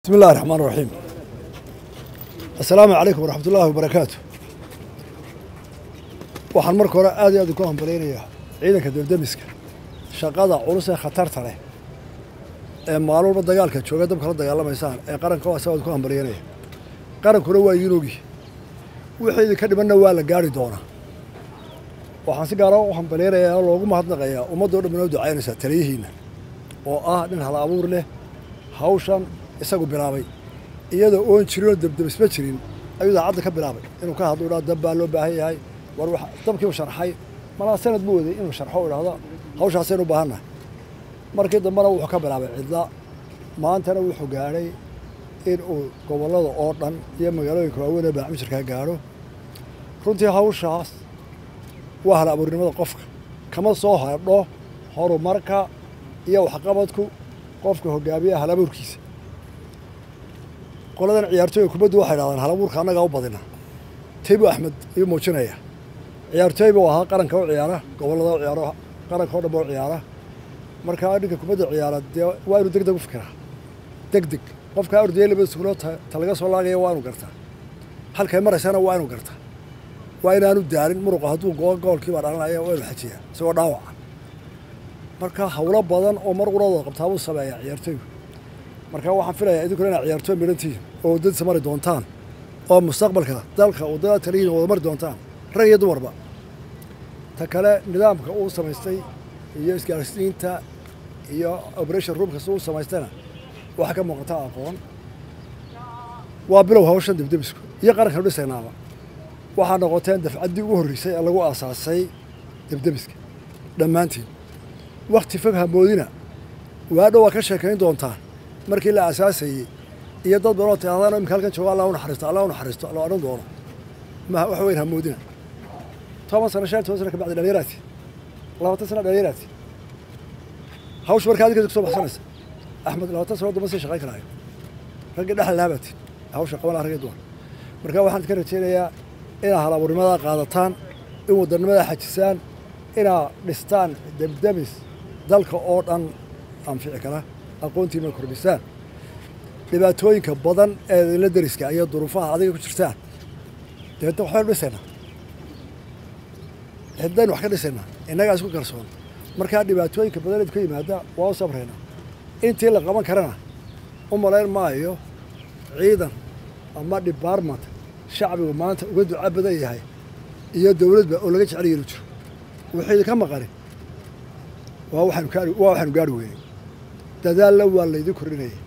bismi illahi raxmaan raxiim assalaamu calaykum waraxmat ullaahi wabarakaatu waxaan marka hore aad iyo aad ku hambalyaynayaa ciidanka debdemiska shaqada culus ee khatarta leh ee maalin walba dagaalka jooga dabka la dagaalamaysaan ee qaranka waa sawaad ku hambalyaynaya qarankuna waa idiin ogi wixii idinka dhimanna waa la gaari doonaa waxaan si gaara u hambalyaynayaa oo loogu mahadnaqayaa ummaddoo dhan inoo ducaynaysaa taliyihiinna oo ah nin hal abuur leh hawshan isagu bilaabay iyadoo oon jirin oo debdebisma jirin ayuu daacadda ka bilaabay inuu ka hadlo dhaa dab baa loo baahan yahay war wax dabkiiu sharxay malaa sanad ma waday inuu sharxo u idhahdo hawshaasaynu u baahannahay markii dambena wuxuu ka bilaabay cidla maantana wuxuu gaadhay in uu gobollada oo dhan iyo magaalooyinka waaweyn ee baacmijirkaa gaadho runtii hawshaas waa hal abuurnimada qofka kama soo hadho horumarka iyo waxqabadku qofka hogaamiya hal abuurkiisa qoladan ciyaartooyga kubaddu waxay dhahdaan hal abuurka annagaa u badina taybu axmed ayuu muujinaya ciyaartooy buu ahaa qaranka u ciyaara gobollada u ciyaaro qaranka o dhan ba u ciyaara markaa ninka kubadda ciyaara dee waa inuu deg deg u fikiraa deg deg qofkaa ordaya laba sukulood ta laga soo laagaya waa inuu gartaa halkay maraysana waa inuu gartaa waa inaanu daalin muruqa hadduu goo goolkiibaa dhalanaya waa inuu xajiyaa isagoo dhaawaca marka hawlo badan oo mar qurada qabtaa buu sameeyaa ciyaartooygu marka waxaan filayaa idinkuna inaad ciyaartooy midhantihiin oo waddadiisa mari doontaan oo mustaqbalka dalka waddada taliyihin wada mari doontaan rag iyo dumarba ta kale nidaamka uu samaystay iyo isgaarsiinta iyo operation roomkasta uu samaystayna waxaa ka muuqata aqoon waa bilow hawshan debdebisku iyo qarankan dhisaynaaba waxaa noqoteen dafcaddii ugu horreysay ee lagu aasaasay debdebiska dhammaantiin wakti fog hamoodina waadho waa ka sheekayn doontaan markii la aasaasayey iyo dad badanoo tiahdaan imika halkan jooga allah u naxariisto allah u naxariisto la odhan doono ma wax weyn hamoodina toban sano shan toban sano ka bacdi dhalinyaraati labaatan sano dhalinyaraati hawsha markaa adinka kusoo baxsanaysa axmed labaatan sano damba sii shaqayn karaayo raggii dhexal laabaati hawsha qaban laha ragii dumar marka waxaan idinka rajaynayaa inaad hal abuurnimadaa qaadataan in wadanimadaa xajisaan inaad dhistaan debdemis dalka oo dhan anfici kara aqoontiina kordhisaan dhibaatooyinka badan ee idinla deriska iyo duruufaha adiga ku jirtaan deedna waxbaynu dhisaynaa cidaynu wax ka dhisaynaa innagaa isku kalsoon markaa dhibaatooyinka badan idinku yimaada waa u sabraynaa intii la qaban karana u malayn maayo ciidan ama debartment shacbigu maanta uga duca badan yahay iyo dowladba oo laga jecel yelu jiro wixii idinka maqani waa waxaanu gaari waa waxaanu gaari weynay dadaalna waa laydin kordhinaya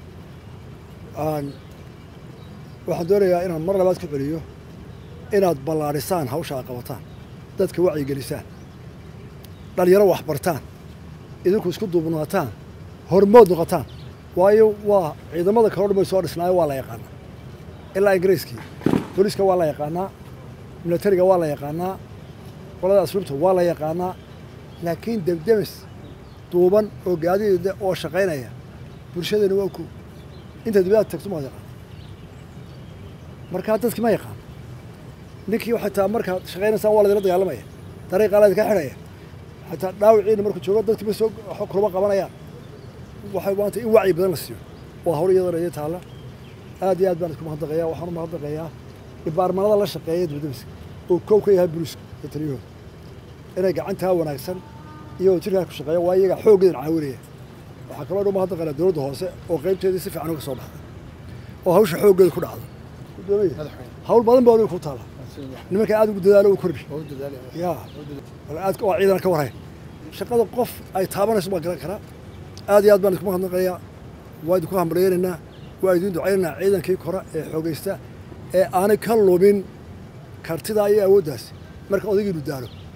waxaan doonayaa inaan mar labaad ku celiyo inaad ballaadhisaan hawsha aad qabataan dadka wacyigelisaan dhalinyaro waxbartaan idinku isku duubnaataan hormood noqotaan waayo waa ciidamada kaloo dhan bay soo dhisnaayo waa la yaqaanaa ilaa ingiriiskii booliiska waa la yaqaanaa milatariga waa la yaqaanaa qolada asluubta waa la yaqaanaa laakiin debdemis duuban oo gaadiida oo shaqaynaya bulshadeena waa ku inta dibadaad tagto maad yaqaan markaa dadki ma yaqaan ninkii xataa markaad shaqaynaysaan waa laydinla dagaalamaya dariiqaa laydinka xidhaya xataa dhaawiciina markuu joogo dadki ma soo kulama qabanayaan waxay maanta in wacyi badan la siiyo waa hawl iyadana iyo taalla aad iyo aad baan isku mahadnaqayaa waxaan u mahadnaqayaa dhibaarmanada la shaqeeya dibadamiska oo koow ka yahay buliiska iyo taliyahooda inay gacantaa wanaagsan iyo jirkaa ku shaqeeya waa iyagaa xooggeedan caawinaya waxaa kaloo dhan mahadnaqaynaa dowladda hoose oo qaybteedii si fiican uga soo baxda oo hawsha xooggeeda ku dhacda hawl badan baa adiga ku taala nimanka aad ugu dadaalo u kordhi ya aad waa ciidana ka warhayn shaqada qof ay taabanayso baan garan karaa aad iyo aad baan isku mahadnaqayaa waa idinku hambalyaynaynaa waa idin ducaynaynaa ciidankii kore ee xoogaysta ee aanay ka lumin kartidaa iyo awooddaas marka odaygiinu daalo